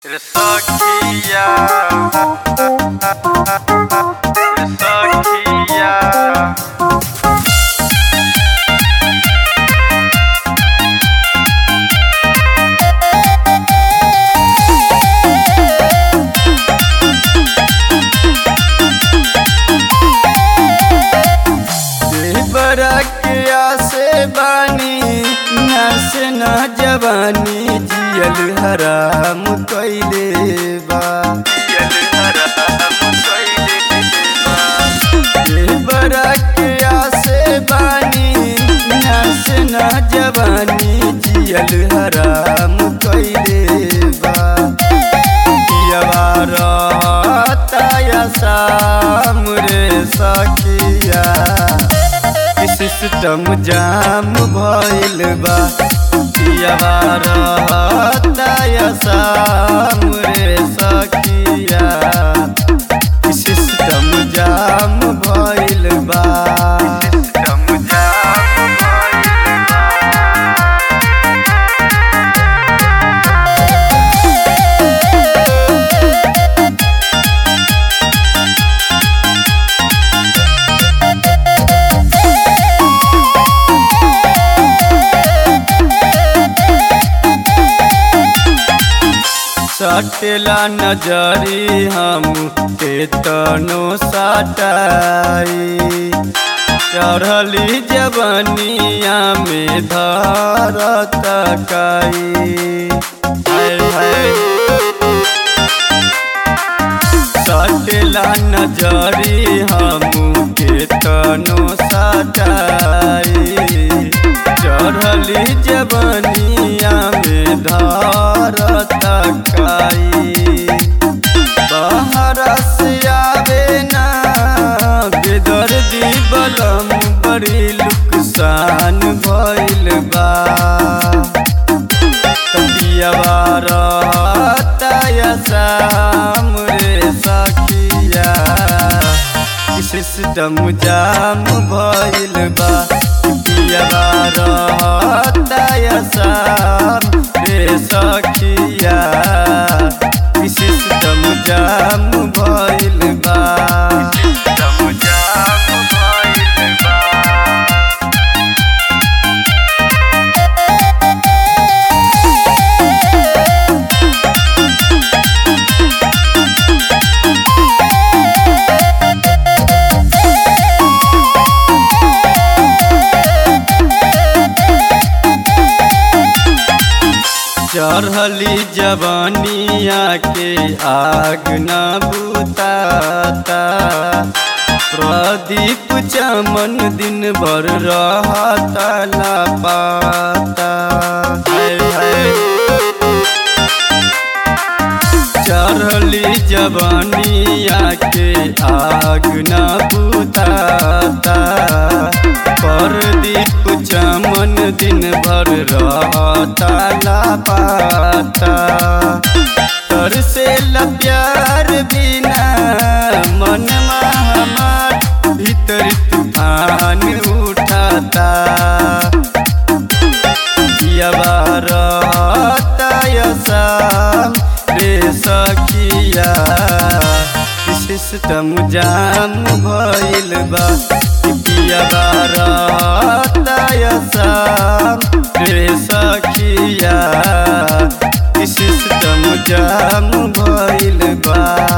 Sakia Sakia बरा के आसे बानी नस न जवानी जियल हराम कैले बा Yel haram ये बरा के आसे बानी नस न जवानी जियल हराम कैले बा पियवारा शाम रे सखिया सिस्टम जाम भइल बा पियवारा शाम रे सखिया सिस्टम जाम भइल बा System jam सटेला नजरी हम केतनो सटाई चढ़ली जवनिया में धरत काई हाय हाय सटेला नजरी हम केतनो सटाई चढ़ली जवनिया में धरत काई बाहर से आवे ना बेदर्दी बलम बड़ी लुकसान भइल बा शाम रे सखिया सिस्टम जाम भइल बा शाम रे सखिया सिस्टम जाम भइल बा System jam bhayil ba चढ़ली जवानिया के आग न बुताता प्रदीप चमन दिन भर रहता लापाता हाय हाय चढ़ली जवानिया के आग न बुताता परदीप चमन दिन भर रहता लापाता तर से प्यार बिना मन हमार भीतर तूफान उठाता शाम रे सखिया सिस्टम जाम भइल बा शाम रे सखिया सिस्टम जाम भइल बा